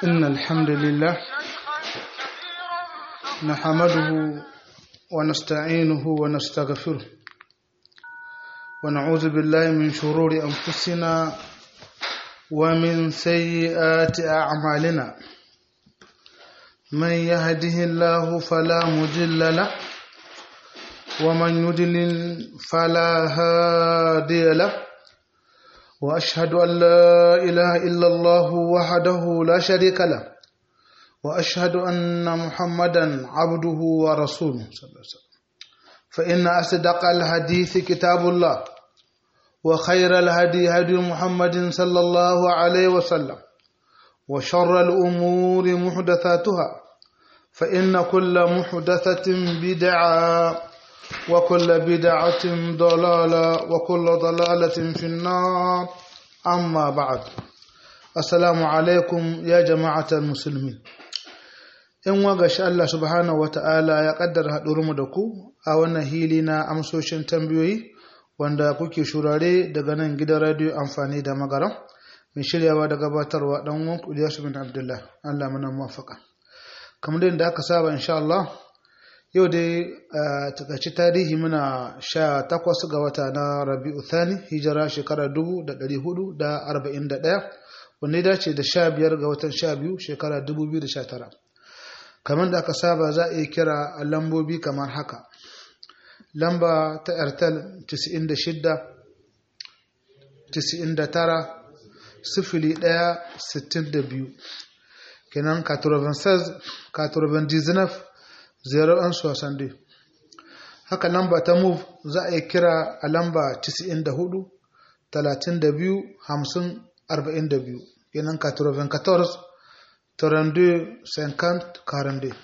إن الحمد لله نحمده ونستعينه ونستغفره ونعوذ بالله من شرور أنفسنا ومن سيئات أعمالنا من يهده الله فلا مضل له ومن يضلل فلا هادي له واشهد ان لا اله الا الله وحده لا شريك له واشهد ان محمدا عبده ورسوله صلى الله عليه وسلم فان اصدق الحديث كتاب الله وخير الهدي هدي محمد صلى الله عليه وسلم وشر الامور محدثاتها فان كل محدثه بدعه وكل بدعة ضلالة وكل ضلالة في النار أما بعد السلام عليكم يا جماعة المسلمين in wagashi Allah subhanahu wa ta'ala ya kaddara mu da ku a wannan hili na amsoshin tambayoyi wanda kuke shurare daga nan gidan radio amfani da magaram mai shiryawa da gabatarwa dan uwan Ilyasu bin Abdullah Allah muna muwafaka kamar da aka saba insha Allah yau dai a takaici tarihi muna sha takwas ga wata na rabi'u thani hijira shekara dubu da ɗari hudu da arba'in da ɗaya wanda ya dace da sha biyar ga watan sha biyu shekara dubu biyu da sha tara kamar da aka saba za a iya kira a lambobi kamar haka lamba ta airtel 96 99 sifili ɗaya sittin da biyu kenan 96 99 0162 haka lamba ta move za a yi kira a lamba 94 32 50 42 yanan 94 32 50 42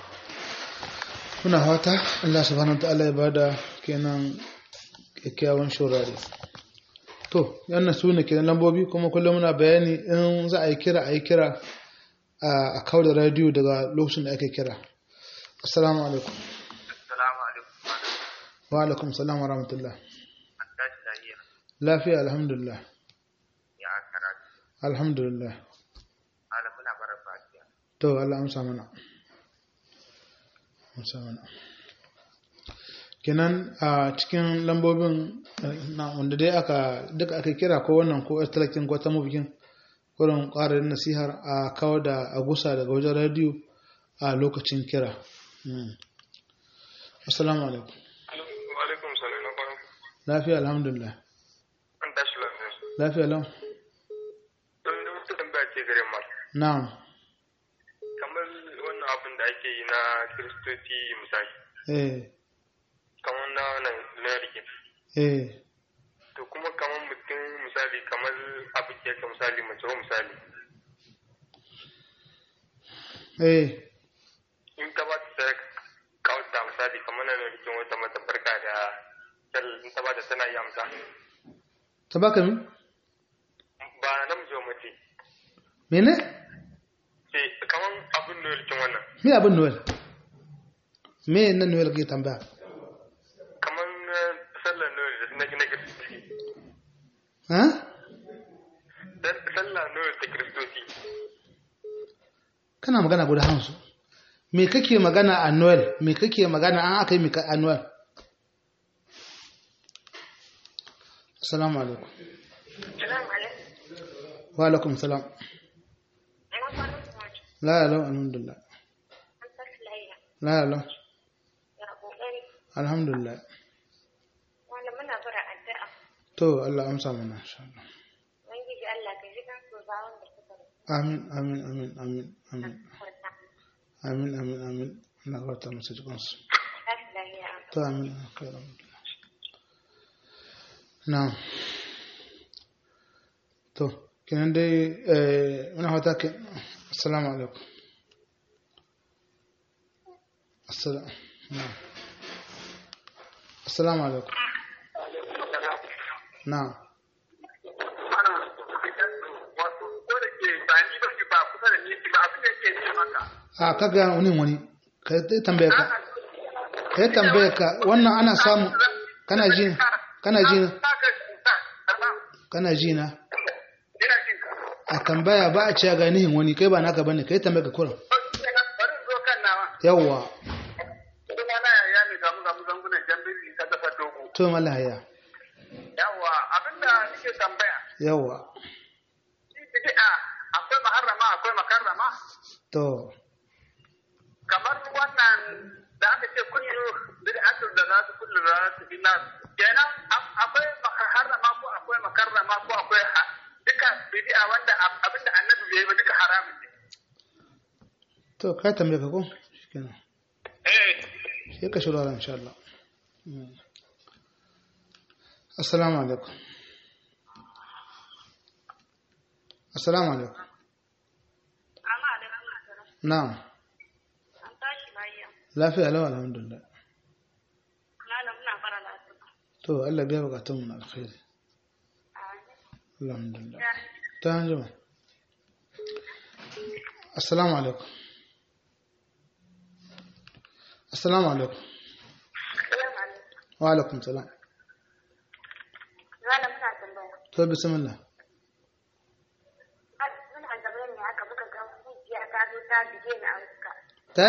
muna fata Allah subhanahu wa ta'ala ya bada kenan kyakkyawan shurare to yana su ne kenan lambobi kuma kullum muna bayani in za a yi kira a yi kira a kawo da radiyo daga lokacin da ake kira Assalamu alaikum. Assalamu alaikum. Wa alaikum salam wa rahmatullah. An tashi lafiya. Lafiya alhamdulillah. Ya karatu. Alhamdulillah. Malam muna bara fatiya. To Allah amsa mana. Amsa mana. Kenan a cikin lambobin na wanda dai aka duka aka kira ko wannan ko talakin ko ta mafikin wurin ƙarar nasihar a kawo da agusa daga wajen radiyo a lokacin kira. Assalamu alaikum. Wa alaikum salam na kwana. Lafiya alhamdulillah. An tashi lafiya. Lafiya lau. Don da wata tambaya ce gare ma. Na'am. Kamar wannan abin da ake yi na Kiristoci misali. Eh. Kamar na wannan na rikin. Eh. To kuma kamar mutum misali kamar abin ke ka misali mace ko misali. Eh. In ka ba ta sadaka kawata misali kamar na rikin wata mata barka da in ta ba ta tana yi amsa. Ta baka min? Ba namiji wa mace. Mene? Ce kamar abin da rikin wannan. Me abin Noel? Me na Noel ke tambaya? kamar na sallar noel da na gina kiristoci Ha? sallar noel ta kiristoci Kana magana guda hamsu. Me kake magana a Noel? Me kake magana an aka yi mika a Noel? Assalamu alaikum. Salamu alaikum. Wa alaikum salam. Ina kwanan kuma La ya lau alhamdulillah. an tashi lafiya. La ya lau. Ya kokari. Alhamdulillah. Wanda muna bara addu'a. To Allah amsa mana insha Allah. Ubangiji Allah ka ji kansu ba wanda suka rasu. Amin amin amin amin amin. Farka. Amin amin amin. Allah ka wata musu jikansu. Tashi lafiya. To amin. kai alhamdulillah. Na'am. To kenan dai eh muna fata ke assalamu alaikum. Assalamu na'am. Assalamu alaikum. Na'am. wato ko da ke ba ni ba ba kusa da ni ba abin da ke ce maka A kaga wani wani ka yi tambaya ka. Ka yi tambaya ka wannan ana samu kana ji kana ji ka ka kana ji na ina jin ka a tambaya ba a cewa ga nihin wani kai ba naka bane kai tambaya ka kuran bari zo kan nawa yawwa kuma na yaya ne samu samu zangunan jambiri ta kasar dogo to malaya yawa abinda nake tambaya yawwa shi bid'a akwai maharrama akwai makarrama to kamar wannan da aka ce kullu bid'atu da za su kullu da za su bina kenan a- akwai maharrama ko akwai makarrama ko akwai ha- duka bid'a wanda ab- abinda annabi bai yi ba duka haramun ne to ka tambaya ka ko shikenan eh sai ka shirya insha Allah Mm. assalamu alaikum assalamu alaikum Amma da kuma asara. na'am An tashi lafiya. lafiya lawa alhamdulillah Malam muna fara lafiya. to Allah biya bukatun mu na alkhairi alhamdulillah ta hanjima assalamu alaikum assalamu alaikum Salamu alaikum. wa alaikum salam Malam muna tambaya. to bismillah Muna tambaya ne haka muka ga hujjiya ta zo ta bige ni a fuska. ta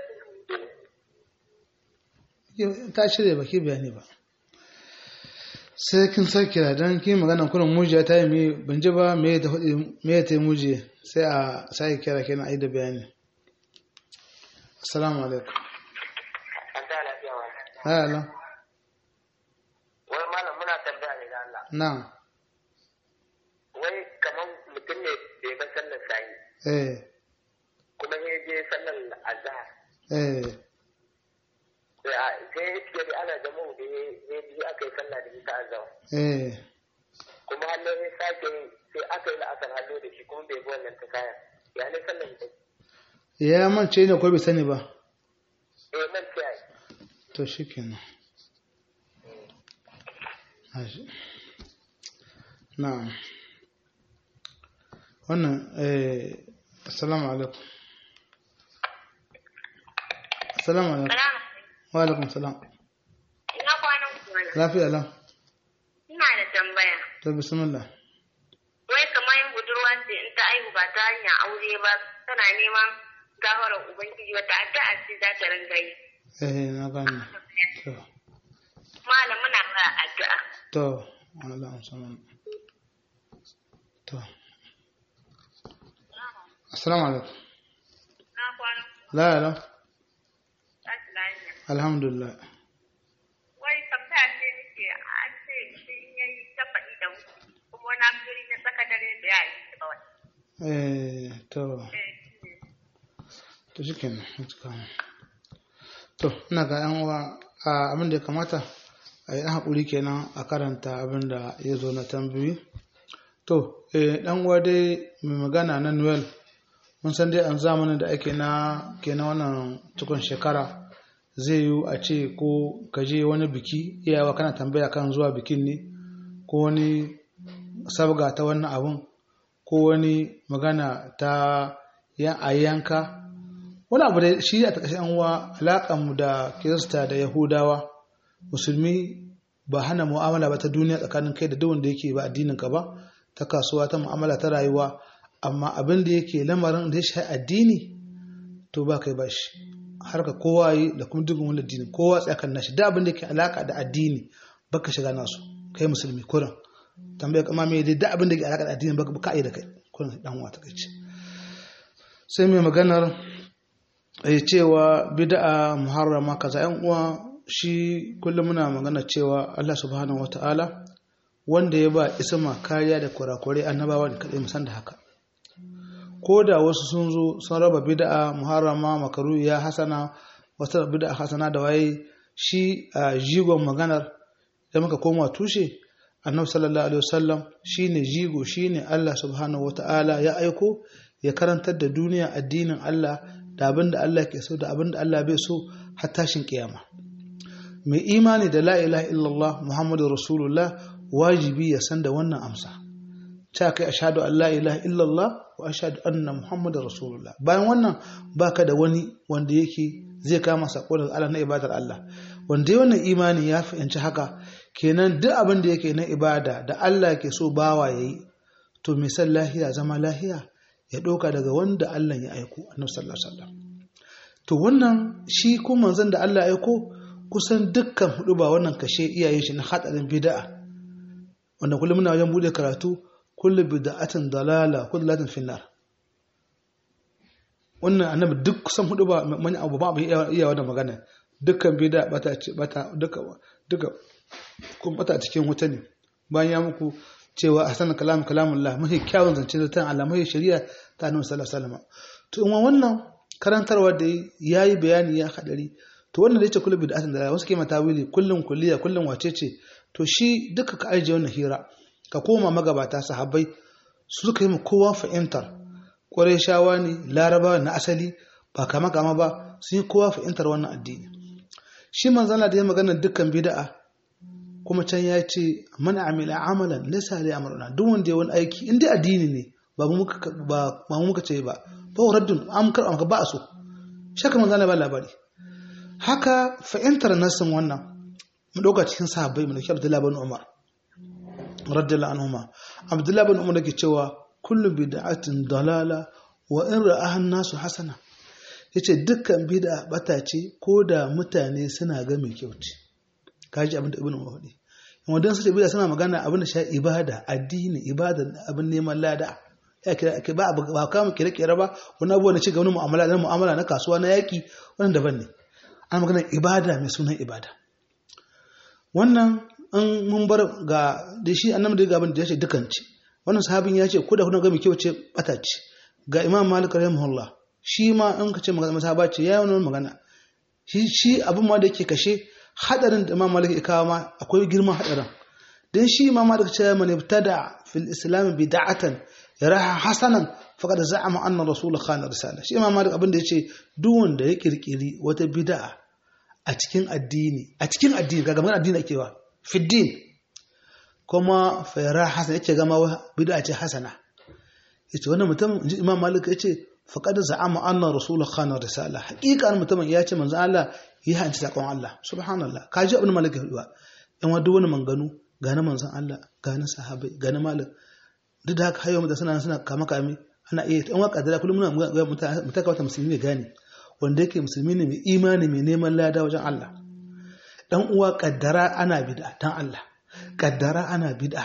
yi ta shirya baki bayani ba sai kin sa kira don kin magana kurin mujiya ta yi mai ban ji ba me ta faɗi me ta yi mujiya sai a sai kira kenan ai da bayani assalamu alaikum an ta lafiya wa haya Allah wai malam muna tambaya ne da Allah na wai kamar mutum ne bai ga sallar sayi eh kuma ya je sallar azhar eh sai a- sai ya ce da ana da mu da ya biyu aka yi sallah da ita azhar eh kuma hallo ya sake yi, sai aka yi la'asar hallo da shi kuma bai bi wannan ta kaya ya ne sallar ita ya mance ne ko bai sani ba eh man ce ai to shi kenan na'am wannan eh assalamu alaikum assalamu alaikum Salamu wa alaikum salam Ina kwanan kuma. lafiya lam Ina da tambaya. to bismillah Wai kamar yin budurwa ce in ta aihu ba ta hanyar aure ba tana neman gafarar Ubangiji wata addu'a ce za ta ringa yi. eh na gane to Malam muna ba addu'a. to Allah musamman to assalamu alaikum Na kwanan la la tashi lafiya. alhamdulillah Wai tambaya ce nake an ce shi in yayi tafaɗi da wuce kuma wani amfiri na tsaka dare da ya yi ba wani. eh to Eh, shi ne. to shi kenan to ina ga yan uwa a abin da ya kamata a yi ɗan haƙuri kenan a karanta abin da ya zo na tambayi to eh, ɗan uwa dai mai magana na noel mun san dai an zamanin da ake na kenan wannan cikon shekara zai yi a ce ko ka je wani biki iyawa kana tambaya kan zuwa bikin ne ko wani sabga ta wannan abun ko wani magana ta yan a yanka wani abu da shi a takashin uwa alaƙanmu da kirista da yahudawa musulmi ba hana mu'amala ba ta duniya tsakanin kai da duk wanda yake ba addinin ka ba ta kasuwa ta mu'amala ta rayuwa amma abin da yake lamarin da ya shi addini to ba kai ba shi har ka kowa yi da kuma dukkan wani addini kowa tsakan nashi da abin da yake alaka da addini baka shiga nasu kai musulmi kuran tambaya kama me dai da abin da yake alaka da addini baka ka yi da kai kuran dan uwa ta kai sai mai maganar ya cewa bid'a muharrama kaza yan uwa shi kullum muna magana cewa Allah subhanahu wataala wanda ya ba isma kariya da kurakurai annabawa da kadai musan da haka ko da wasu sun zo sun raba bid'a muharrama makaru ya hasana wata bid'a hasana da waye shi a jigon maganar da muka koma tushe annabi sallallahu alaihi wasallam shine jigo shine Allah subhanahu wataala ya aiko ya karantar da duniya addinin Allah da abin da Allah ke so da abin da Allah bai so har tashin kiyama mai imani da la ilaha illallah muhammadu rasulullah wajibi ya san da wannan amsa ta kai ashhadu an la ilaha illallah wa ashhadu anna muhammadu rasulullah bayan wannan baka da wani wanda yake zai kama sako daga Allah na ibadar Allah wanda ya wannan imani ya fahimci haka kenan duk abin da yake na ibada da Allah ke so bawa yayi to mai san lahiya zama lahiya ya ɗauka daga wanda Allah ya aiko annabi sallallahu alaihi wasallam to wannan shi ko manzon da Allah ya aiko kusan dukkan hudu ba wannan kashe iyayen shi na hadarin bid'a wanda kullum muna wajen bude karatu kullu bid'atin dalala kullu latin finnar wannan annabi duk kusan hudu ba mani abu ba mu iya wannan magana dukkan bid'a bata bata duka duka kun bata cikin wuta ne bayan ya muku cewa hasan kalam kalamullah mahi kyawun zance da ta Allah mahi shari'a ta annabi sallallahu alaihi wasallam to in wannan karantarwa da yayi bayani ya hadari to wannan da yace kullu bid'atin da wasu ke mata wili kullun kulliya kullun wace ce to shi duka ka aje wannan hira ka koma magabata sahabbai su suka yi mu kowa fahimtar ƙwarai shawa ne larabawa na asali ba kama kama ba sun yi kowa fahimtar wannan addini shi manzana da ya magana dukkan bida'a kuma can ya ce mana amila amalan laysa alai amruna duk wanda ya wani aiki inda addini ne ba mu muka ba mu muka ce ba ba raddun am kar am ba a so shaka manzana ba labari haka fahimtar nasin wannan mu dauka cikin sahabbai mu dauki Abdullahi bin Umar radiyallahu anhuma Abdullahi bin Umar yake cewa kullu bid'atin dalala wa in ra'aha an-nasu hasana yace dukkan bid'a bata ce ko da mutane suna ga mai kyau ce kaji abin da ibnu mawdi amma dan su bid'a suna magana abin da sha ibada addini ibada abin neman lada ya kira ake ba ba kama kire kire ba wani abu na ci gaba mu'amala na mu'amala na kasuwa na yaki wannan daban ne ana magana ibada mai sunan ibada wannan an mun bar ga da shi annabi da gaban da ya ce dukan ce wannan sahabin ya ce ko da kuna ga mai kyau ce bata ce ga imam malik rahimahullah shi ma in ka ce magana masaba ce ya yi magana shi shi abin ma da yake kashe hadarin da imam malik ya kawo ma akwai girman hadarin dan shi imam malik ce man ibtada fil islam bid'atan yaraha hasanan faqad za'ama anna rasul khana risala shi imam malik abin da yace duk wanda ya kirkiri wata bid'a a cikin addini a cikin addini kaga magana addini ake wa fi din kuma fayara hasan yake gama bid'a ce hasana yace wannan mutum inji imam malik yace faqad za'ama anna rasul khana risala haqiqan mutumin ya ce manzo Allah yi hanci sakon Allah subhanallah kaji abin malik ya faɗa in wadu wani manganu ga na manzon Allah ga na sahabbai ga na malik duk da haka hayo suna suna kama kame ana iya in waka da kullum muna mutaka wata musulmi ne gane wanda yake musulmi ne mai imani mai neman lada wajen Allah dan uwa kaddara ana bid'a dan Allah kaddara ana bid'a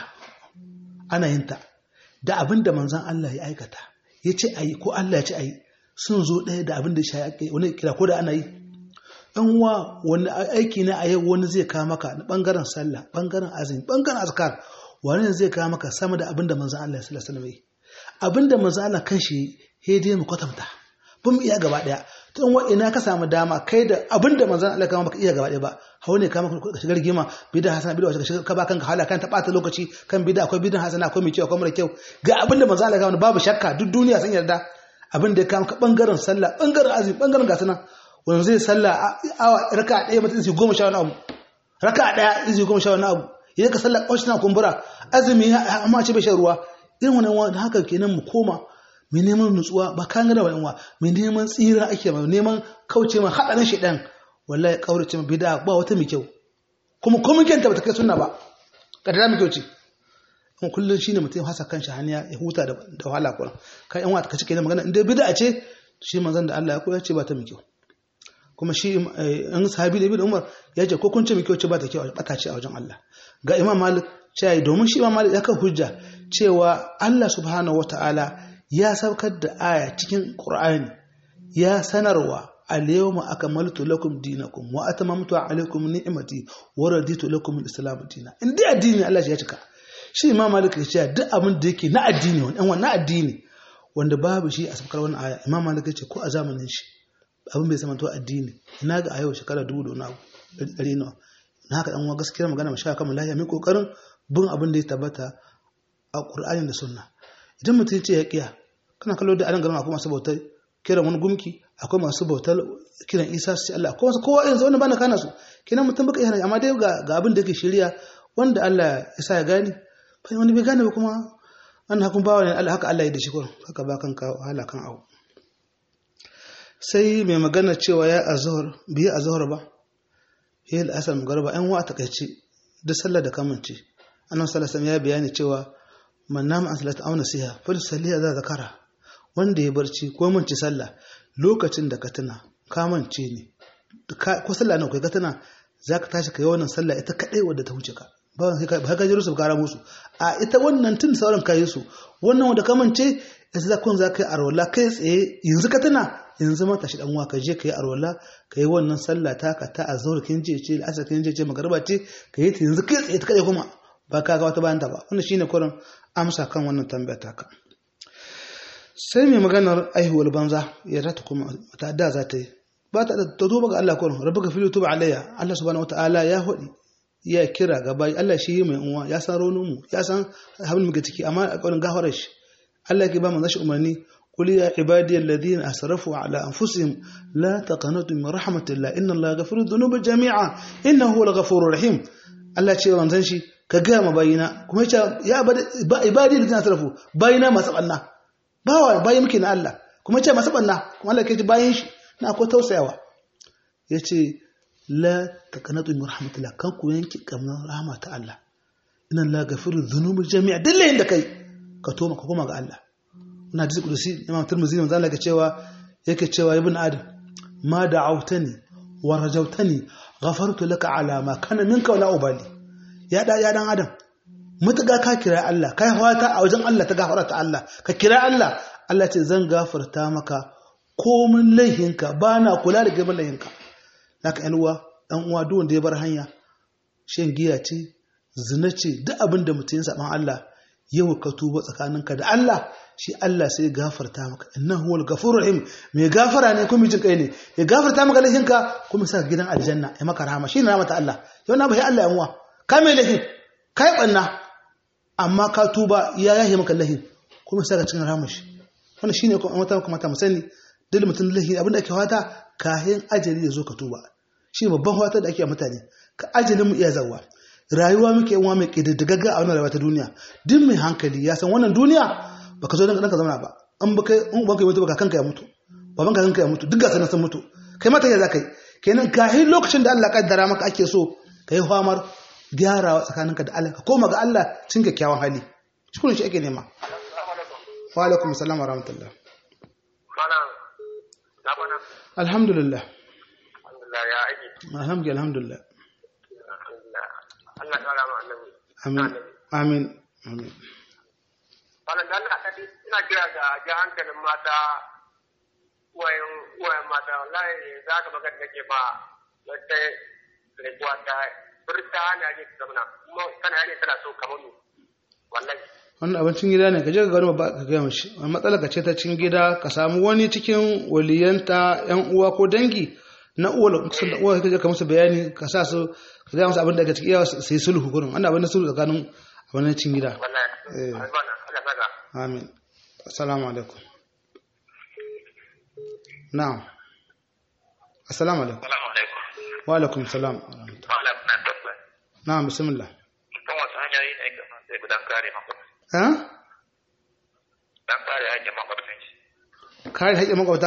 ana yin ta da abin da manzon Allah ya aikata ya ce ayi ko Allah ya ce ayi sun zo ɗaya da abin da ya ake wani kira ko da ana yi ɗan uwa wani aiki ne a yau wani zai kawo maka na ɓangaren sallah ɓangaren azumi ɓangaren azkar wani zai kawo maka sama da abin da manzon Allah ya sallallahu alaihi wasallam abin da manzon Allah kanshi ya dai mu kwatanta bin iya gaba ɗaya tun wa ina ka samu dama kai da abin da manzon Allah kama baka iya gaba ɗaya ba hau ne kama ka shigar gima bida hasana bida wacce ka ba kanka hala kan ta ɓata lokaci kan bida akwai bidan hasana akwai mai kyau akwai mara kyau ga abin da manzon Allah kama babu shakka duk duniya sun yarda abin da ya kama ka bangaren sallah bangaren azumi bangaren gasana wanda zai sallah awa raka ɗaya mutum sai goma sha wani abu raka ɗaya izi goma sha wani abu idan ka sallah ƙwashi na kumbura azumi amma ce bai shan ruwa irin wani wani haka kenan mu koma mai neman nutsuwa ba kan gada wani mai neman tsira ake mai neman kauce mai haɗarin shi ɗan wallahi ƙaurace mai bida ba wata mai kyau kuma kuma kyanta ba ta kai suna ba ƙadara mai kyau ce kuma kullum shine mutum hasa kan hanya ya huta da wahala kuma kai yan wata ka cike magana inda bida ce shi manzon da Allah ya koya ce ba ta mai kyau kuma shi in sahabi da ibn Umar ya ce ko kun ce mai kyau ce ba ta kyau bata ce a wajen Allah ga Imam Malik cewa domin shi Imam Malik ya kan hujja cewa Allah subhanahu wataala ya saukar da aya cikin Qur'ani ya sanarwa al-yawma akmaltu lakum dinakum wa atamamtu alaykum ni'mati wa raditu lakum al-islam dinan in dai addini Allah ya cika shi Imam Malik ya ce duk abin da yake na addini wannan wannan addini wanda babu shi a saukar wannan aya Imam Malik ya ce ko a zamanin shi abin bai zama to addini ina ga a yau shekara dubu da wani abu ɗari nawa na haka ɗan gaskiyar magana mu sha kama lafiya mai ƙoƙarin bin abin da ya tabbata a ƙur'ani da sunna idan mutum ce ya ƙiya kana kallo da anan garin akwai masu bautar kiran wani gumki akwai masu bautar kiran isa su ce Allah akwai wasu kowa yanzu wani bana kana su kenan mutum baka iya amma dai ga abin da yake shirya wanda Allah ya sa ya gane fa wani bai gane ba kuma an hakun bawa ne Allah haka Allah ya da shi kurin haka ba kanka wahala kan abu sai mai magana cewa ya azuhur biyu azuhur ba ya yi al'asar magarba yan wa a takaice duk sallar da kamance annan salasan ya bayani cewa man nama an salata auna siha fal saliha za zakara wanda ya barci ko mance sallah lokacin da ka tuna ka mance ne ko sallah nan kai ka tuna zaka tashi kai wannan sallah ita kadai wadda ta huce ka ba ba ka jiru su kara musu a ita wannan tun sauran kayi su wannan wanda ka mance yanzu za kun za ka yi arwala kai tsaye yanzu ka tuna yanzu ma tashi dan uwa ka je ka yi arwala ka yi wannan sallah ta ka ta azhar kin je ce asar kin je ce magariba ce ka yi ta yanzu kai tsaye ta kadai kuma ba ka ga wata bayan ta ba wannan shine kurin amsa kan wannan tambaya ta ka sai mai maganar aihuwar banza ya rata kuma ta da za ta yi ba ta da ta tuba ga Allah kurin rabbuka fil tuba alayya Allah subhanahu wataala ya hudi ya kira ga bayi Allah shi mai uwa ya san ronon mu ya san habin muke ciki amma a kaurin gafarar shi Allah ke ba mu zashi umarni قل يا عبادي الذين أسرفوا على أنفسهم لا تقنطوا من رحمة الله إن الله يغفر الذنوب جميعا إنه هو الغفور الرحيم الله ce manzon shi ka ga ma bayina kuma yace ya ibadi da asrafu bayina masu banna bawa bayi muke na Allah kuma yace masu banna kuma Allah ke ji bayin shi na ko tausayawa yace la taqnatu min rahmatillah kan ku yanki kamar rahama ta Allah inna Allah gafiru dhunubi jami'a dillahin da kai ka toma ka koma ga Allah ina hadisi kudusi imam tirmidhi manzo Allah ke cewa yake cewa ibn adam ma da'awtani wa rajawtani ghafartu laka ala ma kana minka wala ubali ya da ya dan adam mutuga ka kira Allah kai fata a wajen Allah ta gafara ta Allah ka kira Allah Allah ce zan gafarta maka komin laihinka bana kula da gaban laihinka haka yan uwa dan uwa duk wanda ya bar hanya shan giya ce zina ce duk abin da mutum ya saban Allah yau ka tuba tsakaninka da Allah shi Allah sai gafarta maka innahu huwal ghafurur rahim mai gafara ne kuma jin kai ne ya gafarta maka laifinka kuma sa gidan aljanna ya maka rahama shine rahmata Allah yau na bai Allah yanwa ka mai laifin kai banna amma ka tuba ya yahe maka laifin kuma sa ka cikin rahama shi wannan shine kuma mata kuma ta musani duk mutum laifi abinda ake fata kahin ajali ya zo ka tuba shi babban fata da ake a mutane ka ajalin mu iya zawa rayuwa muke yawa mai ƙididdigagga a wannan rayuwa ta duniya duk mai hankali ya san wannan duniya baka zo dan ka zauna ba an baka in banka ya mutu baka kanka ya mutu baban ka kanka ya mutu duk ga sanan sun mutu kai mata ya zakai kenan kahi lokacin da Allah kaddara maka ake so kai famar gyarawa tsakaninka da Allah ka koma ga Allah cin kyakkyawan hali shi shi ake nema wa alaikum assalam wa rahmatullah alhamdulillah alhamdulillah ya aiki alhamdulillah alhamdulillah Allah ya rama annabi amin amin amin wannan dan Allah kadi ina kira ga ga hankalin mata wayan wayan mata wallahi za ka magana nake ba wata rikuwa ta furta ne ake zamana kuma kana ne tana so kamar ni wallahi wannan abincin gida ne ka je ka gano ba ka gaya mashi wani matsala ka ce ta cikin gida ka samu wani cikin waliyanta yan uwa ko dangi na uwa kusan da uwa ka je ka musu bayani ka sa su ka gaya musu abin da ka cikin iyawa sai sulhu gurin wannan abin da sulhu tsakanin abin cikin gida wallahi Eh. Allah Allah saka amin assalamu alaikum na'am assalamu alaikum assalamu alaikum wa alaikum salam wa rahmatullah. wala kuna tabbata na'am bismillah kan wasu hanyoyi ne kamar sai gudan kare makwabta ha dan kare hakkin makwabtan shi kare haƙƙin makwabta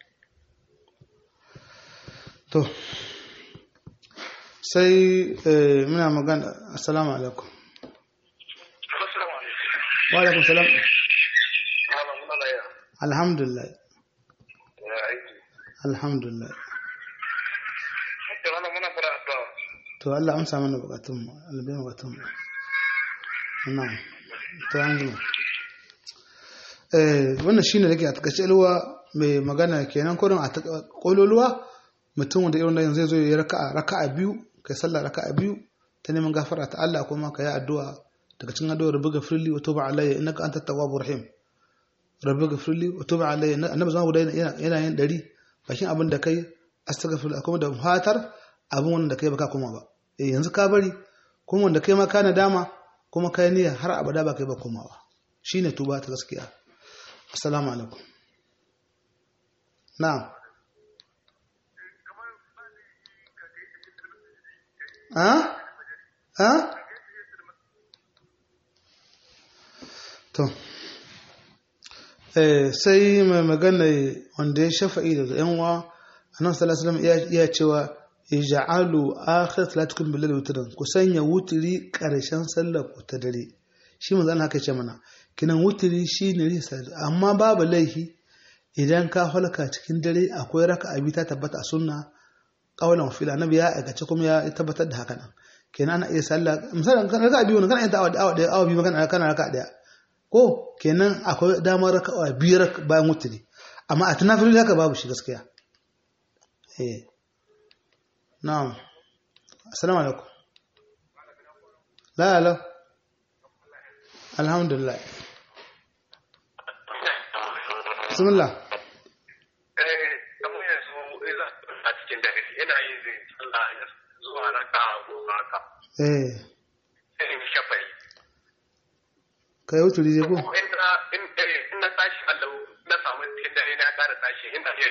to sai eh, muna magana assalamu alaikum assalamu alaikum wa alaikum salam malam muna laya alhamdulillah ya aiki alhamdulillah hakkin malam muna fara addu'a to Allah amsa mana bukatunmu albai bukatunmu na'am to an gama eh wannan shine da ke a takaice alwa mai magana kenan kurin a kololuwa mutum wanda irin nan zai zo ya raka'a raka'a biyu kai sallah raka'a biyu ta neman gafara ta Allah kuma ka yi addu'a daga cikin addu'ar rabbi gafirli wa tuba alayya innaka antat tawwabur rahim rabbi gafirli wa tuba alayya annabi zama guda yana yana yin dari bakin abin da kai astaghfirullah kuma da fatar abin wanda kai baka kuma ba eh yanzu ka bari kuma wanda kai ma ka nadama kuma kai niyya har abada ba kai ba komawa shine tuba ta gaskiya assalamu alaikum na'am ha ha to eh sai mai magana wanda ya shafa'i daga yan uwa annabi sallallahu alaihi wasallam ya cewa ij'alu akhir salatukum bil witr ku sanya wutri karshen sallar ku ta dare shi manzo Allah haka ce mana kinan wutiri shine risa amma babu laifi idan ka halka cikin dare akwai raka'a biyu ta tabbata a sunna qaulan fil annabi ya aikace kuma ya tabbatar da haka nan kenan ana iya sallah misalin raka'a biyu kana yin ta awa awa awa biyu kana kana raka'a daya ko kenan akwai damar raka'a biyu bayan wutiri amma a tunafilin haka babu shi gaskiya eh na'am assalamu alaikum la la alhamdulillah bismillah eh kamar yanzu ina a cikin dare ina yin zai sallah zuwa raka goma haka eh sai in shafai kai wuturi je ko in na in eh, in na tashi Allah na samu cikin dare na ƙara tashi ina iya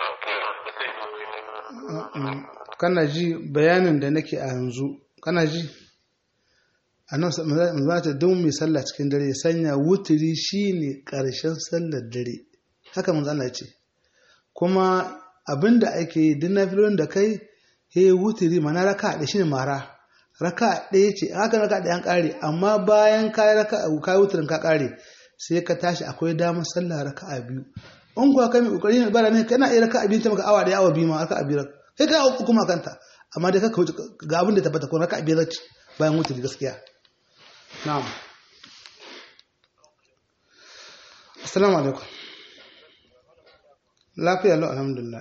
Mm, kana ji bayanin da nake a yanzu kana ji a nan za ta don mai sallah cikin dare ya sanya wuturi shine ƙarshen sallar dare haka manzo Allah ya ce kuma abinda ake yi duk nafilon da kai he wuturi mana raka da shine mara raka ɗaya ce haka raka ɗaya an ƙare amma bayan ka raka ka wuturin ka ƙare sai ka tashi akwai damar sallah raka'a biyu in kuwa kai mai kokari ne bara ne kana iya raka'a biyu ta maka awa ɗaya awa biyu ma raka'a biyu kai kai uku kuma kanta amma dai kaka wuce ga abin da tabbata ko raka'a biyu ce bayan wuturi gaskiya na'am assalamu alaikum lafiya lau alhamdulillah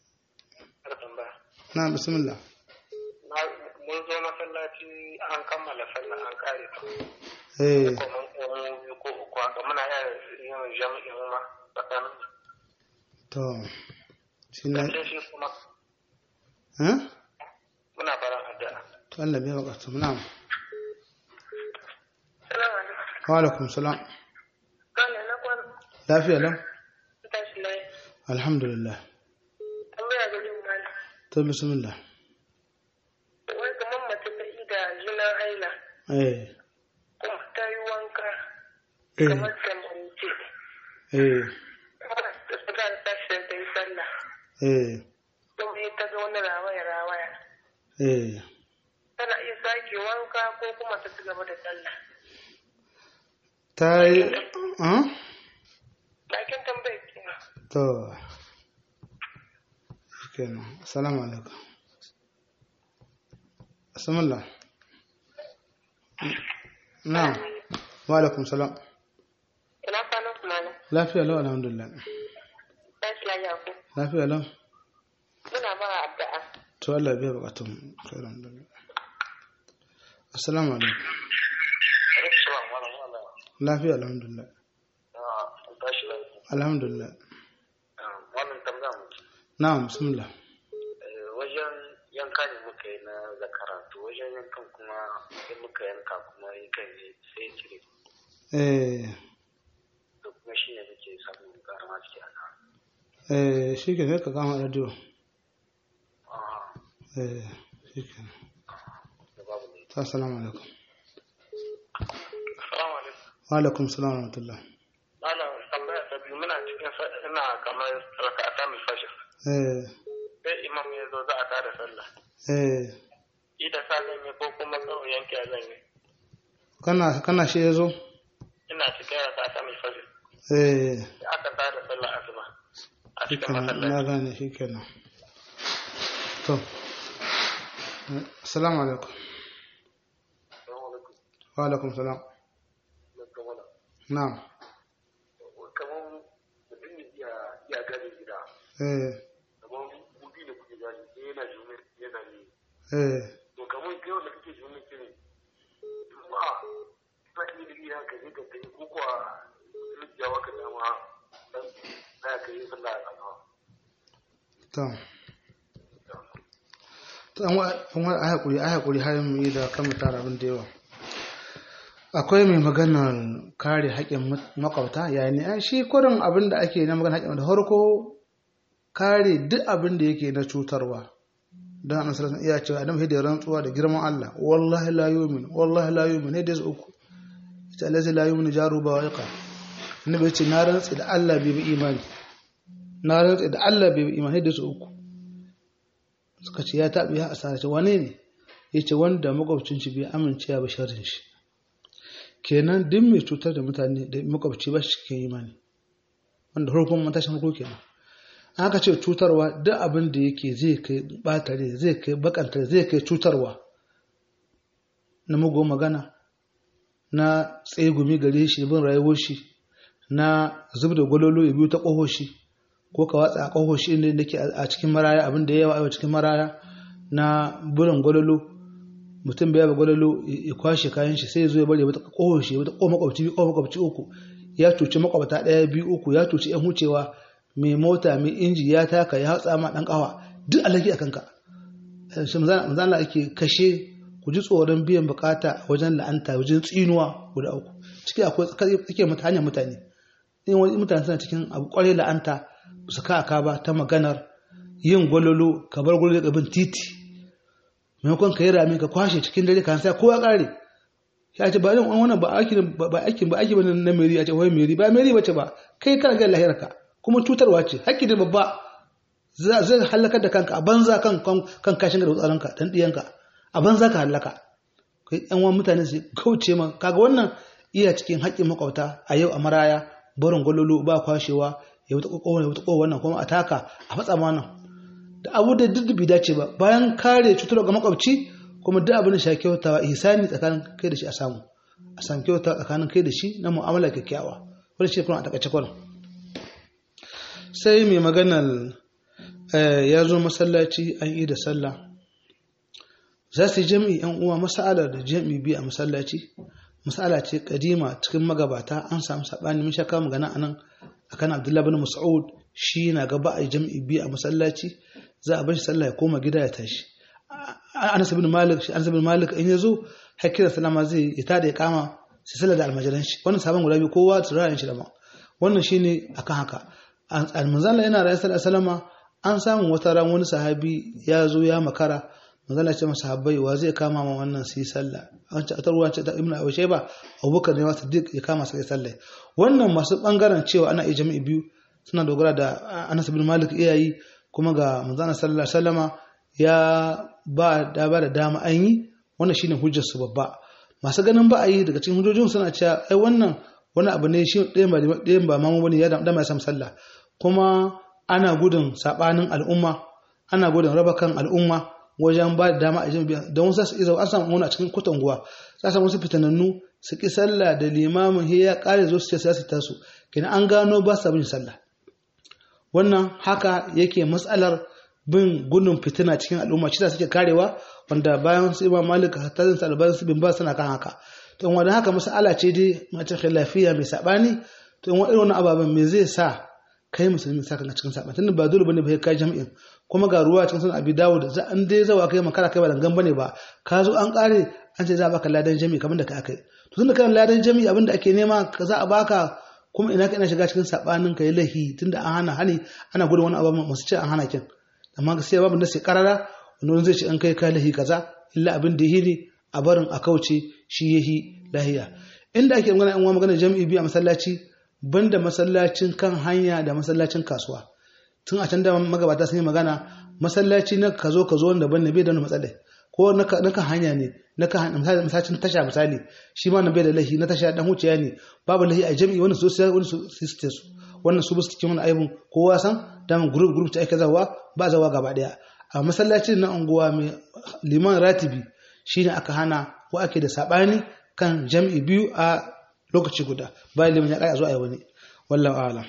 na bismillah mun zo masallaci an kammala sallah an kare ta eh kuma mun biyu ko uku haka muna yin jami'in ma tsakanin to shi ne sai shi kuma eh muna barin addu'a to Allah bai wakatu na'am Salamu alaikum. wa alaikum salam Kane na kwan lafiya lau tashi lai. alhamdulillah Tambaya ga yin mana. to bismillah Wai kamar mace ta yi da jinin haila eh kuma ta yi wanka eh kamar zamance. eh Kuma ta ta ta tashi da ta yi sallah. eh Kuma yi ta ga wani rawaya rawaya. eh Tana iya sake wanka ko kuma ta ci gaba da sallah. ta yi ah Lakin tambayar kenan. to kenan assalamu alaikum bismillah na'am wa alaikum salam Ina kwanan kuma na. lafiya lau alhamdulillah Tashi lafiya ko. lafiya lau Muna mara addu'a. to Allah biya bukatun khairan da assalamu alaikum lafiya alhamdulillah tashi lafiya alhamdulillah wannan tambaya mu na'am bismillah wajen yanka ne muka yi na zakara to wajen yankan kuma sai muka yanka kuma yankan ne sai cire eh to kuma shi ne muke samun karama ciki a nan eh shi ke ne ka kama radio eh shi ke da babu ne ta assalamu alaikum salamu alaikum wa alaikum salam wa rahmatullah malam tambaya ta biyu muna cikin sa- ina kamar raka'ata mai fashir eh sai imam ya zo za a tada sallah eh ida sa zan yi ko kuma kawai yanke zan yi kana kana shi yazo ina cikin raka'ata mai fashir eh sai aka tada sallah asuba a cikin shikenan na masallaci gane shikenan to eh, assalamu alaikum wa alaikum salam na'am kamar mutum ne iya iya gane gida eh kamar buɗi da kuke gani sai yana jume yana yi eh to kamar kai wanda kake jume kire juma'a ba ni da iya ka je ka kai ko kuwa zai jawo ka dama dan na ka yi sallah a gaba to to an wa an wa a hakuri a hakuri har mu yi da kan mu tara abin da yawa akwai mai maganar kare haƙƙin makwabta yayin ne shi kurin abin da ake na magana haƙƙin da farko kare duk abin da yake na cutarwa don annabi sallallahu alaihi iya cewa adam hidda rantsuwa da girman Allah wallahi la yu'min wallahi la yu'min hidda uku ita allazi la yu'min jaru ba waqa annabi ce na rantsi da Allah bai bi imani na rantsi da Allah bai bi imani hidda uku suka ce ya tabi ya asara ce wane ne yace wanda makwabcin shi bai amince ya ba sharrin shi kenan duk mai cutar da mutane da makwabci ba shi ke imani wanda farkon matashin farko kenan aka ce cutarwa duk abin da yake zai kai batare zai kai bakantare zai kai cutarwa na mugu magana na tsegumi gare shi bin rayuwar shi na zub da gwalolo ya biyu ta ƙoho shi ko ka watsa a ƙoho shi inda yake a cikin maraya abin da ya yawa a cikin maraya na burin gwalolo mutum bai yaba gwalolo ya kwashe kayan shi sai ya zo ya bari ya bata ƙoho shi ya bata ƙoho makwabci biyu ƙoho makwabci uku ya cuci makwabta ɗaya biyu uku ya cuci yan wucewa mai mota mai inji ya taka ya hatsa ma ɗan ƙawa duk alaki a kanka shi manzana ake kashe ku ji tsoron biyan bukata wajen la'anta wajen tsinuwa guda uku ciki akwai tsakiyar mata hanyar mutane in wani mutane suna cikin abu kwarai la'anta su ka aka ba ta maganar yin gwalolo ka bar gwalolo bin titi maimakon ka yi rami ka kwashe cikin dare kan sai kowa kare ya ce ba yin wannan ba aikin ba aikin ba aiki bane na meri a ce wai meri ba meri bace ba kai kana ga lahirarka kuma cutarwa ce hakki da babba zai halakar da kanka a banza kan kan kashin da tsaronka dan diyanka a banza ka halaka kai yan wani mutane su kauce ma kaga wannan iya cikin haƙƙin makwauta a yau a maraya barin gwalolo ba kwashewa ya wuta kokowa ya wuta kokowa wannan kuma a taka a fatsa ma nan da abu da duk bai dace ba bayan kare cutar ga makwabci kuma duk abin da shi kyautawa ihsani tsakanin kai da shi a samu a samu kyauta tsakanin kai da shi na mu'amala kyakkyawa wani shi kuma a takaice kwanan sai mai maganar ya zo masallaci an yi da sallah za su yi jami'i yan uwa masala da jami'i biyu a masallaci masala ce kadima cikin magabata an samu sabani mun shaka magana anan akan Abdullahi bin Mas'ud shi na gaba a jami'i biyu a masallaci za a bar shi sallah ya koma gida ya tashi Anas bin Malik shi Anas bin Malik in yazo hakira salama zai ya tada ya kama sai sallar da almajiran shi wannan sabon guda biyu kowa tsirayen shi da ma wannan shine akan haka almanzala yana rayu sallallahu an samu wata ran wani sahabi ya zo ya makara manzala ce masa habbai wa zai kama ma wannan su yi sallah an ce a ruwa ce ta ibnu abi shayba abubakar ne ma siddiq ya kama sai sallah wannan masu bangaren cewa ana iya jami'i biyu suna dogara da Anas bin Malik iyayi kuma ga manzana sallallahu alaihi wasallama ya ba da ba da dama an yi wannan shine hujjar su babba masu ganin ba a yi daga cikin hujjojin suna cewa ai wannan wani abu ne shi ɗayan ba ɗayan ba mamu bane ya da ya sam sallah kuma ana gudun sabanin al'umma ana gudun raba kan al'umma wajen ba da dama a jami'a don wasu su iza an samu wani a cikin kutanguwa za samu wasu fitanannu su ki sallah da limamin ya kare zo su ce su tasu kina an gano ba sa bin sallah wannan haka yake matsalar bin gudun fitina cikin al'umma shi suke karewa wanda bayan su imam malik hatta zan sa albarin su bin ba suna kan haka to wanda haka mas'ala ce dai mace khilafiya mai sabani to in irin wannan ababen me zai sa kai musulmi sa kan cikin sabani tunda ba dole bane ba kai jami'in kuma ga ruwa cikin sunan abi dawud za an dai zawa kai makara kai ba dangan bane ba ka zo an kare an ce za a baka ladan jami'i kamar da ka akai to tunda kan ladan jami'i abinda ake nema ka za a baka kuma ina ka ina shiga cikin sabanin kai lahi tunda an hana hani ana gudun wani abu masu ce an hana kin amma gaskiya babu da sai karara wani zai ce an kai ka lahi kaza illa abin da yi ne a barin a kauce shi yahi lahiya inda ake magana in wa magana jami'i biyu a masallaci banda masallacin kan hanya da masallacin kasuwa tun a can da magabata sun yi magana masallaci na ka zo ka zo wanda ban bai da wani matsala ko na kan hanya ne na kan masallacin tasha misali shi ma na bai da lahi na tasha dan wuciya ne babu lahi a jami'i wani su wani su su wannan su bisu cikin wani aibun kowa san dan group group ta aika zawa ba zawa gaba daya a masallacin na unguwa mai liman ratibi shine aka hana ko ake da sabani kan jami'i biyu a lokaci guda bayan liman ya kai a zo a yi wani wallahu a'lam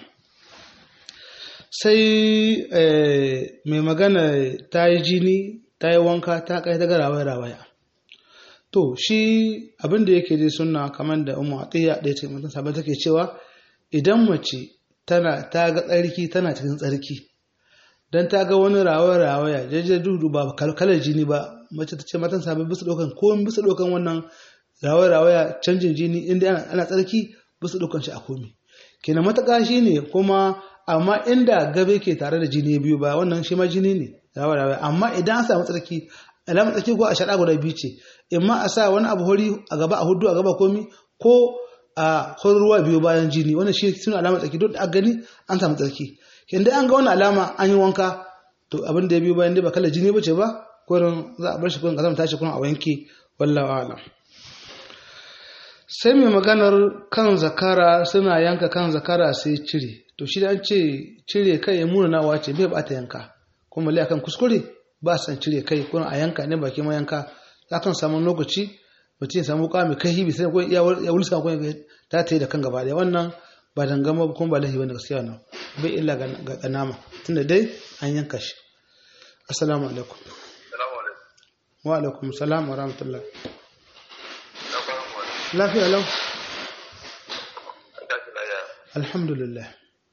sai mai magana ta yi jini ta yi wanka ta kai ta ga rawaya to shi abin da yake dai suna kamar da umu atiya da ya ce mutum sabon take cewa idan mace tana ta ga tsarki tana cikin tsarki dan ta ga wani rawaya rawaya jaje dudu ba kalkalar jini ba mace ta ce matan sabon bisa dokan ko bisa dokan wannan rawaya rawaya canjin jini inda ana tsarki bisa dokan shi a komi kenan mataka shi ne kuma amma inda gabe ke tare da jini biyu ba wannan shi ma jini ne rawaya rawaya amma idan an samu tsarki alamar tsarki ko a shaɗa guda biyu ce imma a sa wani abu hori a gaba a hudu a gaba komi ko a ruwa biyu bayan jini wannan shi suna alamar tsarki duk a gani an samu tsarki inda an ga wani alama an yi wanka to abin da ya biyu bayan dai ba kala jini bace ba kurin za a bar shi kurin kazama tashi kurin a wanke wallahu a'lam sai mai maganar kan zakara suna yanka kan zakara sai cire to shi da an ce cire kai ya muna nawa ce bai bata yanka kuma lai akan kuskure ba san cire kai ko a yanka ne baki ma yanka akan samu lokaci mutum ya samu kwa mai kai hibi sai ko ya wulsa ko ta ta yi da kan gaba daya wannan ba dangama kuma ba lahi bane gaskiya wannan bai illa ga nama tunda dai an yanka shi assalamu alaikum Salamu alaikum. wa alaikum salam wa rahmatullah Na fara mu wani. lafiya lau An tashi lafiya. alhamdulillah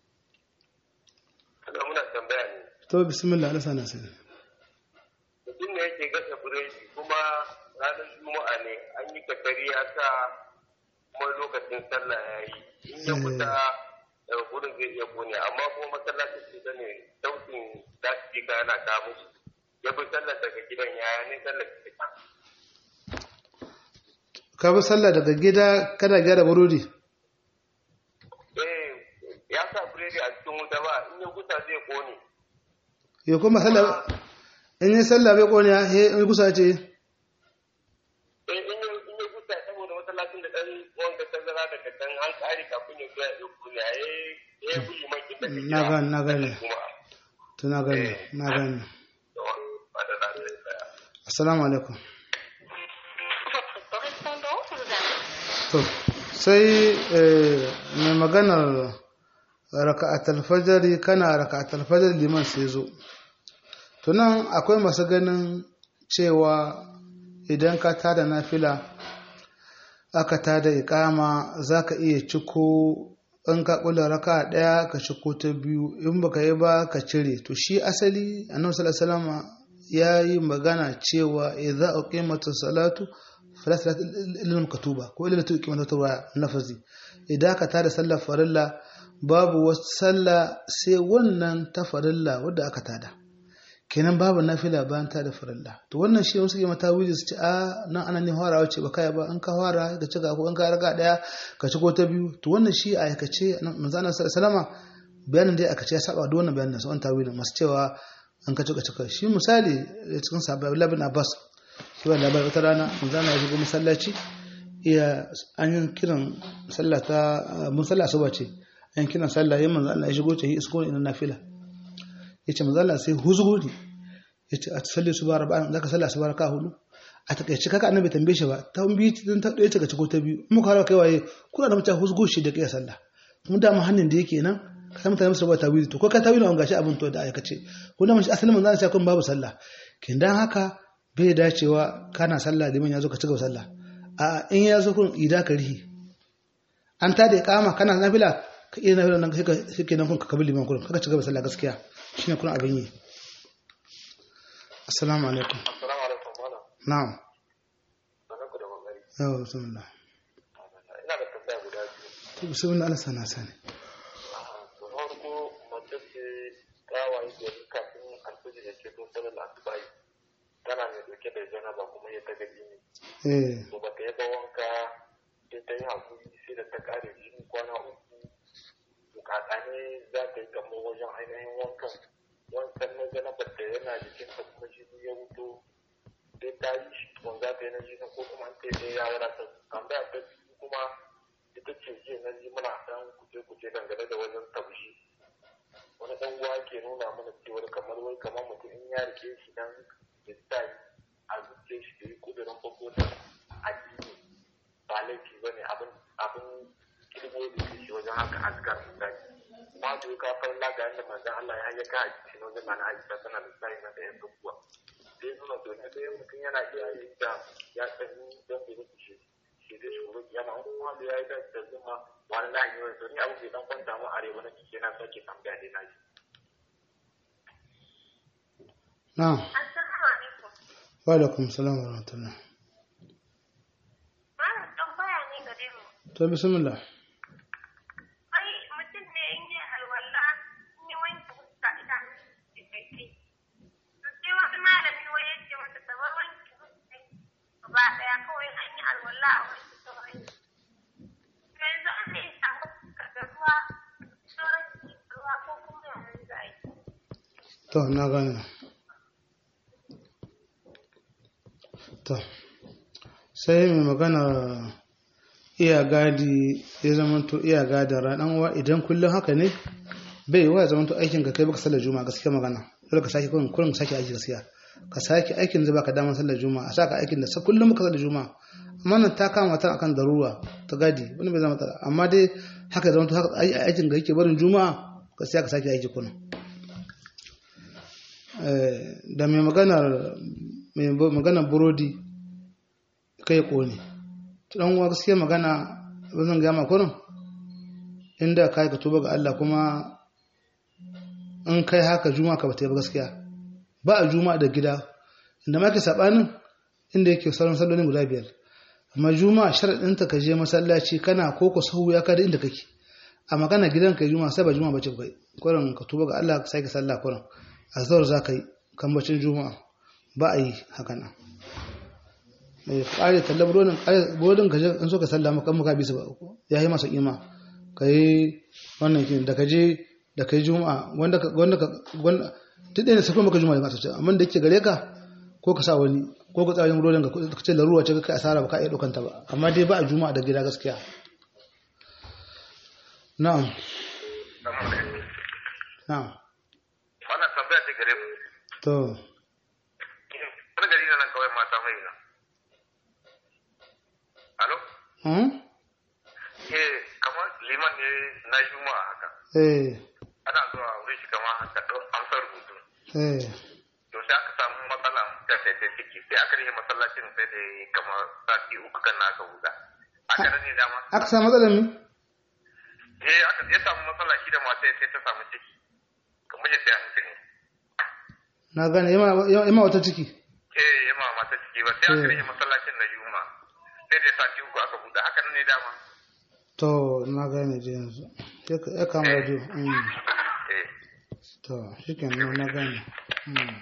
Kaga muna tambaya ne. to bismillah Allah sana sani Mutum ne yake gasa buredi kuma ranar Juma'a ne an yi kakari ya sa kuma lokacin sallah ya yi. In ya fita daga gurin zai iya kone amma kuma masallacin su ne sautin lasifika yana ta musu. Ya fi sallar daga gidan yaya ne sallar fita. ka bi sallah daga gida kana gyara burodi Eh, ya sa buredi a cikin wuta ba in ya gusa zai kone. ya kuma sallah in yi sallah bai kone he in kusa ce Eh, in ya in ya gusa saboda masallacin da ɗan wanda tazara daga can an kare kafin ya zuwa ya kone ya yi ya yi buli makin daga gida. na gane na gane Kuma, to na gane na gane ba da lafiya tsaya. assalamu alaikum Votre correspondant vous appelle. to sai eh, mai maganar raka'atul fajri kana raka'atul fajr liman sai zo to nan akwai masu ganin cewa idan ka tada nafila aka tada iqama zaka iya ciko in ka kula raka daya ka ciko ta biyu in baka yi ba ka cire to shi asali annabi sallallahu alaihi wasallam yayi magana cewa idza uqimatus salatu fala salata illa maktuba ko illa tu uqimatus ruwa nafazi idan ka tada sallar farilla babu wasu sallah sai wannan ta farilla wadda aka tada kenan babu nafila bayan ta da farilla to wannan shi wasu ke mata wuri su ce a nan ana ne farawa ce ba kai ba in ka fara ka cika ko in ka raga daya ka ci ko ta biyu to wannan shi a aikace manzo Allah sallama bayanin dai aka ce ya saba da wannan bayanin su an tawilin masu cewa an ka cika cika shi misali cikin sahabbai Abdullah bin Abbas shi wa labari wata rana manzo Allah ya shigo masallaci iya an yi kiran sallah ta mun sallah asuba ce an kiran sallah yayin manzo Allah ya shigo ce isko ina nafila yace manzo Allah sai huzgo ne yace a salli su bara ba'an zaka sallah su bara ka hudu a takaice kaka annabi tambaye shi ba ta bi din ta ɗaya ta ko ta biyu muka har kai waye kuna da mutane huzgo shi da kai sallah kuma da mu hannun da yake nan ka san mutane musu ba tawili to ko ka tawili an gashi abin to da aikace ko da mun asalin manzo sai kun babu sallah kin dan haka bai dacewa kana sallah liman ya zo ka cigaba sallah a in ya zo kun ida ka rihi an ta da iqama kana nafila ka iya nafila nan sai ka sai kenan kun ka kabili liman kullum kaka cigaba sallah gaskiya shine kuna abin yi assalamu alaikum Assalamu alaikum malam. na'am Sanar ku da kokari. yawa bismillah Ina da tambaya guda biyu. to bismillah Allah sana sani Da farko mace ce ta waye gari kafin alfijir ya ce to sanar asubahi. Tana mai dauke da janaba kuma ya ta gaji ne. eh To ba ta yi ba wanka sai ta yi hakuri sai da ta kare jini kwana uku. Bukata ne za ta yi kamar wajen ainihin wankan. Wankan na janabar da yana jikin ta kuma jini ya wuto. Sai ta yi shi tukun za ta yi na jini ko kuma an ta yi ya wadatar. Tambaya ta biyu kuma ita ce jiya na ji muna san kuce-kuce dangane da wajen taushi wani dan uwa ke nuna mana cewar kamar wai kamar mutum in ya rike shi dan ya sa a zuciya shi da yi kudurin farko da addini ba laifi ba ne abin abin kirgo da ke shi wajen haka askar misali ma da ya kafar laga yadda manzan Allah ya hayyaka a cikin wajen mana aisha tana da sai na ɗayan dukkuwa sai nuna to na ɗayan mutum yana iya yin da ya sani don bai rufe shi shi da shuru yana an kuma da ya yi da da zuma wani na yi wani ni abu bai dan kwanta mu arewa na ciki yana sake tambaya dai na shi. na'am Assalamu alaikum. wa alaikum salam wa rahmatullah Malam tambaya ne gare mu. to bismillah Ai mutum ne in yi alwala in yi wanke fuska idan da kai. To sai wani malami wai ya ce masa ta bar wanke fuska gaba daya kawai an yi alwala a wanke sauran. To yanzu an ne samu fuska da ruwa sauran ruwa ko kuma yanzu za a yi. to na gane to sai mai magana iya gadi ya zamanto iya gadin ranar uwa idan kullum haka ne bai wa ya zamanto aikin ka kai baka sallar juma'a gaskiya magana dole ka sake kullum kullum ka sake aiki gaskiya ka sake aikin da baka damar sallar juma'a a saka aikin da sa kullum muka sallar juma'a amma nan ta kama ta akan daruwa ta gadi wani bai zama matsala amma dai haka ya zamanto haka ai- aikin da yake barin juma'a gaskiya ka sake aiki kullum Eh, da mai maganar mai maganar burodi kai kone dan uwa gaskiya magana ba zan gama kurin inda kai ka tuba ga Allah kuma in kai haka juma'a ka bata yi ba gaskiya ba a juma'a da gida inda ma ke sabanin inda yake sauran sallolin guda biyar amma juma'a sharadin ta ka je masallaci kana ko ko sahu ya kada inda kake a magana gidan ka juma'a sai ba juma'a bace kai kurin ka tuba ga Allah ka sake sallah kurin azhar za ka yi kambacin juma'a ba a yi haka nan eh kare talla burodin kare burodin ka je in so ka sallama kan muka bisa ba ya yi masa kima kai wannan kin da ka je da kai juma'a wanda ka wanda ka wanda duk da ne sai maka juma'a da masu amma da yake gare ka ko ka sa wani ko ka tsayin burodin ka ka ce laruwa ce kai asara ba ka iya daukan ta ba amma dai ba a juma'a da gida gaskiya na'am na'am wannan tambaya ce gare mu to wani gari na nan kawai mata mai na alo hmm? eh kamar liman ne na juma'a haka eh ana zuwa wurin shi kamar haka ɗau amsar rubutu eh to sai aka samu matsala da sai ta ciki sai aka rike masallacin sai da ya kamar sati uku kan na aka huda aka nan ne dama aka samu matsalar mi eh aka ya samu matsala shi da mata sai ta samu ciki kamar ya sai hankali ne na gane yama yama wata ciki eh ya ma mata ciki ba sai aka Eh. rike masallacin na juma'a sai da sati uku aka huda haka nan ne dama to na gane je yanzu ya ka- ya kama radio mm. eh to shikenan na gane mm.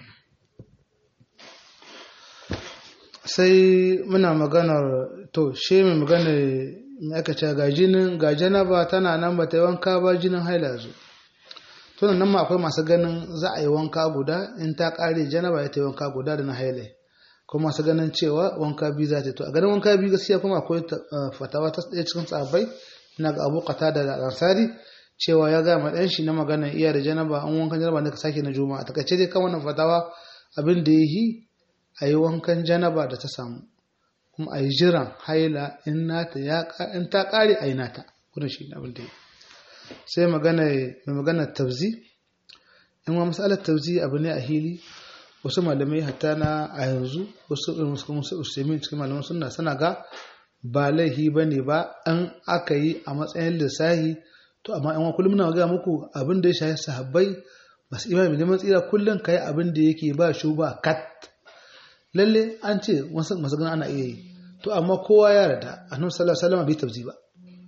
sai muna maganar to shi mai magana mai aka ce ga jinin ga janaba tana nan ba ta yi wanka ba jinin haila zo tunan nan ma akwai masu ganin za a yi wanka guda in ta kare janaba ya ta yi wanka guda da na haila kuma masu ganin cewa wanka biyu za ta yi to a ganin wanka biyu gaskiya kuma akwai ta- eh, fatawa ta ɗaya cikin tsabai na ga abu kata da ansari cewa ya gama ɗan shi na magana iya da janaba an wankan janaba ne ka sake na juma'a takaice dai kan wannan fatawa abin da ya yi a yi wankan janaba da ta samu kuma a yi jiran haila in nata ya ka- in ta kare a yi nata kuna shi ne abin da ya yi sai magana mai magana tabzi in wa masalar tabzi abu ne a hili wasu malamai hatta na a yanzu wasu irin wasu kuma su usaimin cikin malaman suna sana ga ba laihi ba ne ba an aka yi a matsayin lissahi to amma yan kullum muna ga muku abin da ya shafi sahabbai masu imani neman tsira kullum ka yi abin da yake ba shu ba kat lalle an ce wasu masu gana ana iya yi to amma kowa ya rada annabi sallallahu alaihi wasallam bai tabzi ba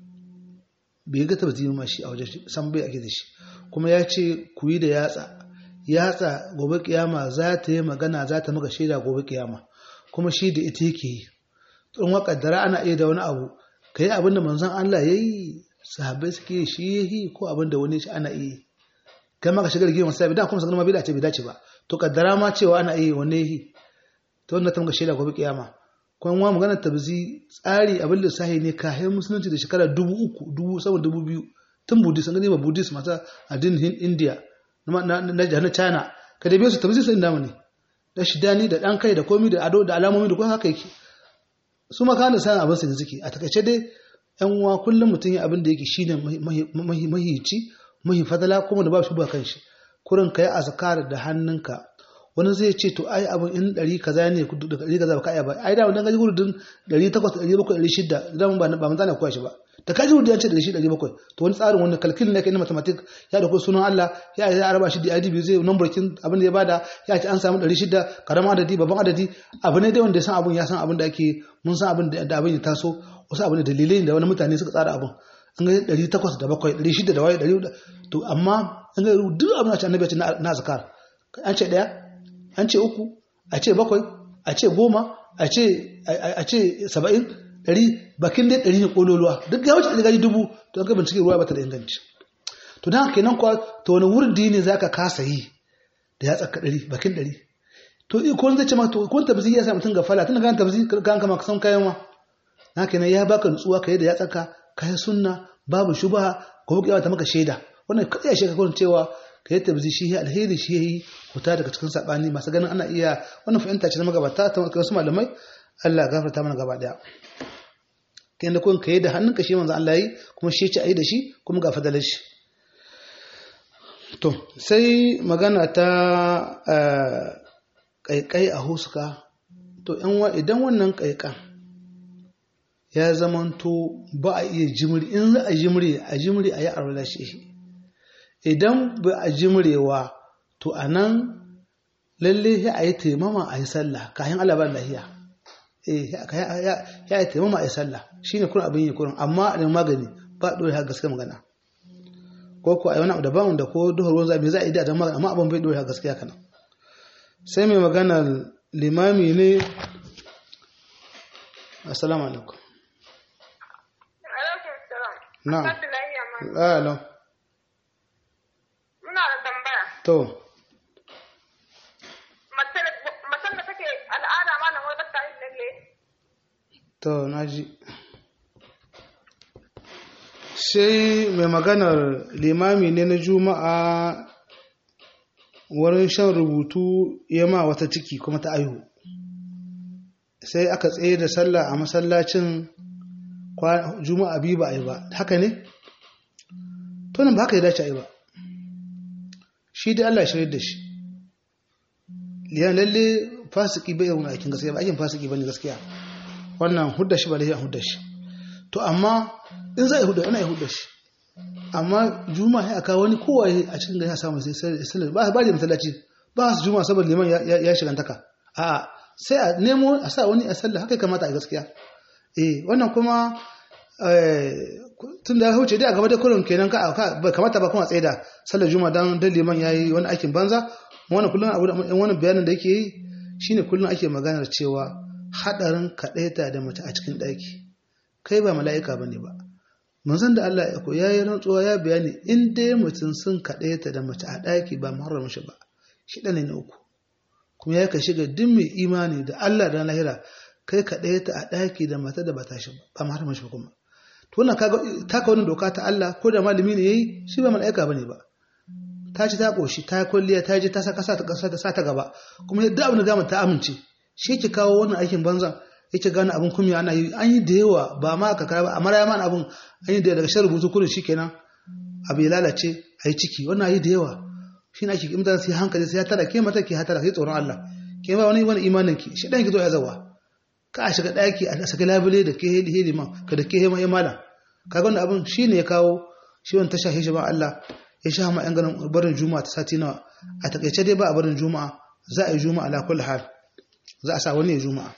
bai ga tabzi ma shi a wajen shi san bai ake da shi kuma ya ce ku yi da yatsa yatsa gobe kiyama za ta yi magana za ta maka shaida gobe kiyama kuma shi da ita yake yi tsohon wakaddara ana iya da wani abu ka yi abin da manzon Allah ya yi sahabbai suke yi shi ya yi ko abin da wani shi ana iya yi kai ma ka shigar gima sai bidan kuma sanar ma bai dace bai dace ba to kaddara ma cewa ana iya wani ya yi ta wanda ta maka shaida gobe kiyama kuma wa magana tabzi tsari abin lissahi ne kayan musulunci da shekara dubu uku dubu sama dubu biyu tun buddhist an gani ba buddhist masu addinin india na na china ka da biyu su tabzi sun damu ne da shidani da dan kai da komi da ado da alamomi da kuma haka yake su ma kana san abin su ne suke a takaice dai yan uwa kullum mutum ya abin da yake shine mahici mahi fadala kuma da ba shi ba kanshi kurin kai azkar da hannunka wani zai ce to ai abin in ɗari kaza ne da ɗari kaza ba ka iya ba ai da wannan gaji gudun ɗari takwas ɗari bakwai ɗari shida idan ba ba manzana koya shi ba da kaji gudun ce ɗari shida ɗari bakwai to wani tsarin wani kalkil ne kai na mathematic ya da sunan Allah ya ya araba shi da IDB zai number kin abin da ya bada ya ce an samu ɗari shida karamin adadi babban adadi abu ne dai wanda ya san abin ya san abin da ake mun san abin da abin ya taso wasu abin da dalilai da wani mutane suka tsara abin an ga ɗari takwas da bakwai ɗari shida da waye ɗari to amma an ga duk abin da ce annabi ya ce na azkar an ce ɗaya an ce uku a ce bakwai a ce goma a ce saba'in ɗari bakin dai ɗari ne ƙololuwa duk ya wuce ɗari gari dubu to an kai bincike ruwa ba ta da inganci to don haka kenan kuwa to wani wurin dini za ka kasa yi da ya tsaka ɗari bakin ɗari to ko zai ce ma to ko tabzi ya sa mutum ga fala tun kan tabzi kan kama kasan kayan ma na kenan ya baka nutsuwa kai da ya tsaka kai sunna babu shubha ko kiyawa ta maka shaida wannan kai ya sheka kun cewa kai tabzi shi alheri shi yayi huta daga cikin sabani masu ganin ana iya wannan fahimta ce na magabata ta wasu malamai Allah gafarta mana gaba daya kai da kun kai da hannunka shi manzo Allah yi kuma shi ce ayi da shi kuma ga fadalar shi to sai magana ta kaikai a huska to idan wannan kaikan ya zamanto ba a iya jimri in za a jimri a jimri a yi arwala shi idan ba a jimrewa to a nan lalle ya a yi taimama a yi sallah kayan alabar lahiya ya yi taimama a yi sallah shi ne kuna abin yi kurin amma a magani ba a ɗore gaske magana ko ko a yi wani abu daban da ko duhar ruwan zaɓe za a yi da magana amma abin bai ɗore gaskiya kana sai mai magana limami ne assalamu alaikum na'am alam Muna da tambaya. to Macen da take al'ada ma na wai bata yin lalle. to naji sai mai maganar limami ne na juma'a wurin shan rubutu ya ma wata ciki kuma ta aihu sai aka tsaye da sallah a masallacin juma'a biyu ba a yi ba haka ne? tonin ba haka ya dace a yi ba shi dai Allah shirya da shi liyan lalle fasiki bai yawon aikin gaskiya ba aikin fasiki ba ne gaskiya wannan hudda shi ba da hudda shi to amma in za a yi hudda ana yi hudda shi amma juma'a ya aka wani kowaye a cikin gari ya samu sai sai ba ba da masallaci ba su juma'a saboda liman ya shigantaka a sai a nemo a sa wani a sallah haka kamata a gaskiya eh wannan kuma tun da ya huce dai a gaba da kurin kenan ka bai kamata ba kuma tsaida sallar juma'a dan dan liman yayi wani aikin banza wannan kullun abu da wannan bayanin da yake yi shine kullun ake maganar cewa hadarin kadaita da mace a cikin daki kai ba mala'ika bane ba manzon da Allah ya ko yayi rantsuwa ya bayani in dai mutum sun kadaita da mace a daki ba muharram shi ba shi dan ne uku kuma ya ka shiga duk mai imani da Allah da lahira kai kadaita a daki da mata da ba ta shi ba ba muharram shi kuma to wannan kaga taka wannan doka ta Allah ko da malami ne yayi shi ba mala'ika bane ba ta ci ta koshi ta kulliya ta je ta saka sa ta kasa ta sa ta gaba kuma duk abin da gama ta amince shi ke kawo wannan aikin banzan yake gane abin kumiya ana yi an yi da yawa ba ma ka kara ba amma ya mana abin an yi da daga shan rubutu kurin shikenan abu ya lalace a yi ciki wannan yi da yawa shi na ake imta sai hankali sai ya tara ke mata ke hatara sai tsoron Allah ke ba wani wani imanin ki shi dan ki zo ya zawa ka a shiga daki a saka labule da ke hedi hedi ma ka da ke hema ya malam kaga wannan abin shine ya kawo shi wannan tasha shi ba Allah ya sha ma yan ganin barin juma'a ta sati nawa a takaice dai ba a barin juma'a za a yi juma'a ala kulli hal za a sa wani ya juma'a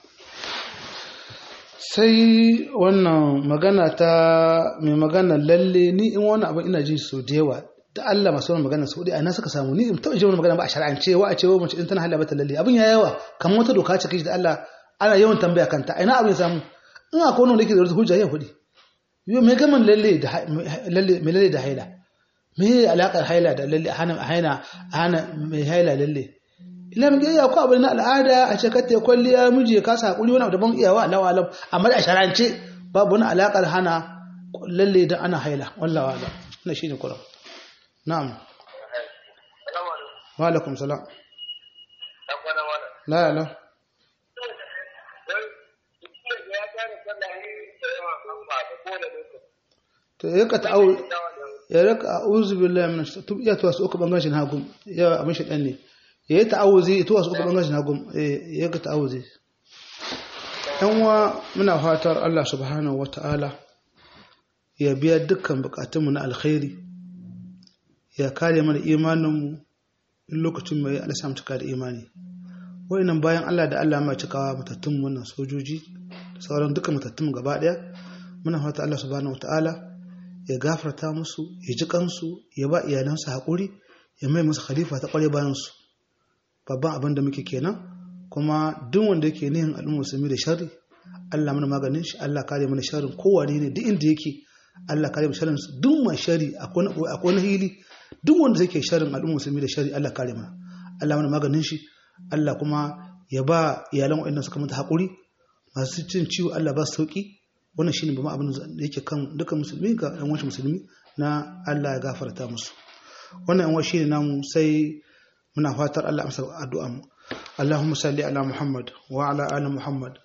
sai wannan magana ta mai magana lalle ni in wani abin ina jin so da yawa da Allah masu wani magana saudi a ina suka samu ni in taɓa jin wani magana ba a shar'ance wa a ce wa mace in tana halaba ta lalle abin ya yawa kamar wata doka ce kishi da Allah ana yawan tambaya kanta a ina abin ya samu in akwai wani da yake da wata hujja ya hudi yau me gaman lalle da lalle me lalle da haila me alaƙar haila da lalle hana hana hana mai haila lalle ila mun iya ko abin na al'ada a ce katte kwalliya miji ka sa hakuri wani daban iyawa Allah alam amma da sharance babu wani alakar hana lalle dan ana haila wallahi wala wannan shine kuran na'am wa alaikum salam la la to yaka ta'awu ya raka a'udhu billahi minash tub iya to wasu uku bangan shi na hagu ya abin shi dan ne ya yi ta'awuzi to wasu uku bangan shi na hagu ya ga ta'awuzi yan wa muna fatar Allah subhanahu wata'ala ya biya dukkan bukatunmu na alkhairi ya kare mana imaninmu in lokacin mai Allah samu cika da imani wayannan bayan Allah da Allah mai cikawa matattun wannan sojoji da sauran dukkan matattun gaba daya muna fata Allah subhanahu wata'ala ya gafarta musu ya ji kansu ya ba iyalansu haƙuri ya mai musu khalifa ta ƙware bayansu babban abin da muke kenan kuma duk wanda yake nihin al'umma musulmi da sharri Allah mana maganin shi Allah kare mana sharrin kowane ne duk inda yake Allah kare mana sharrin duk mai sharri akwai wani hili duk wanda yake sharrin al'umma musulmi da sharri Allah kare mana Allah mana maganin shi Allah kuma ya ba iyalan waɗannan suka mata haƙuri masu cin ciwo Allah ba su sauki wannan shine babban abin da yake kan dukkan musulmi ga ɗan wasu musulmi na Allah ya gafarta musu wannan yan shine namu sai muna fatar Allah amsa addu'a mu Allahumma salli ala Muhammad wa ala ali Muhammad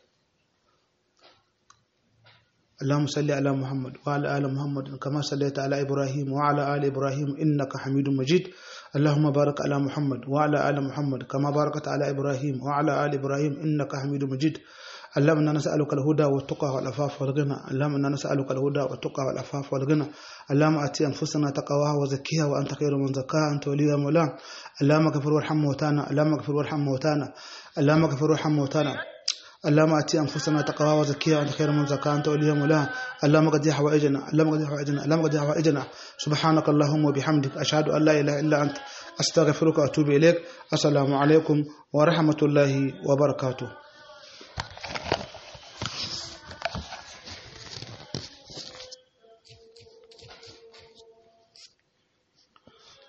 اللهم صل على محمد وعلى آل محمد كما صليت على إبراهيم وعلى آل إبراهيم إنك حميد مجيد اللهم بارك على محمد وعلى آل محمد كما باركت على إبراهيم وعلى آل إبراهيم إنك حميد مجيد اللهم إنا نسألك الهدى والتقى والعفاف والغنى اللهم إنا نسألك الهدى والتقى والعفاف والغنى اللهم آتي أنفسنا تقواها وزكيها وأنت خير من زكاها أنت وليها مولانا اللهم اغفر وارحم موتانا اللهم اغفر وارحم موتانا اللهم اغفر وارحم موتانا اللهم اتي انفسنا تقواها وزكيها انت خير من زكاها انت وليها مولاها اللهم قد حوائجنا اللهم قد حوائجنا اللهم قد حوائجنا سبحانك اللهم وبحمدك اشهد ان لا اله الا انت استغفرك واتوب اليك السلام عليكم ورحمه الله وبركاته